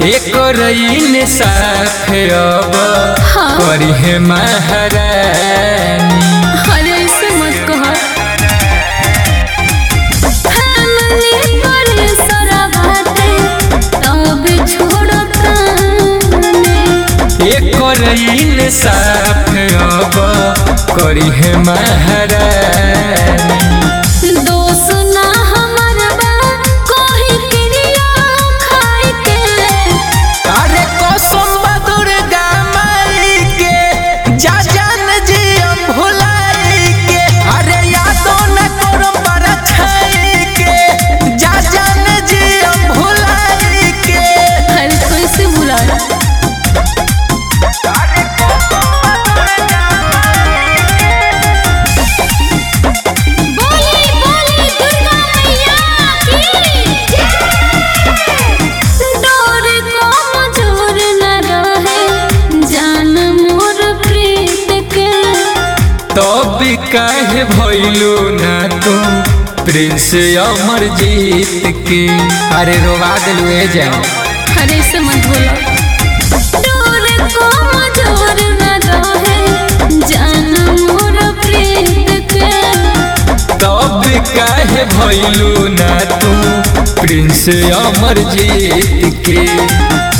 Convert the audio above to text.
एक रईन साफ अब हाँ। करी है महारानी अरे ऐसे मत कहो फैमिली पर सारा बाटे तब छोड़ता एक रईन साफ अब करी है महारानी दोष ना हमर बा कोही क्रिया खाई के अरे कसम बा दुर्गा माई के जा जान जी हम भुलाई के अरे यादो न करो पर छाई के जा जान जी हम भुलाई के अरे कैसे भुला बोली बोली दुर्गा मैया की डोर को मजूर न रहे जान मोर प्रीत के तब काहे भइलू ना तू प्रिंस अमर जीत के अरे रोवा दिलू ए जाओ अरे से मत बोलो डोर को मजूर न रहे जान मोर प्रीत के तब काहे भइलू ना तू प्रिंस अमर जीत के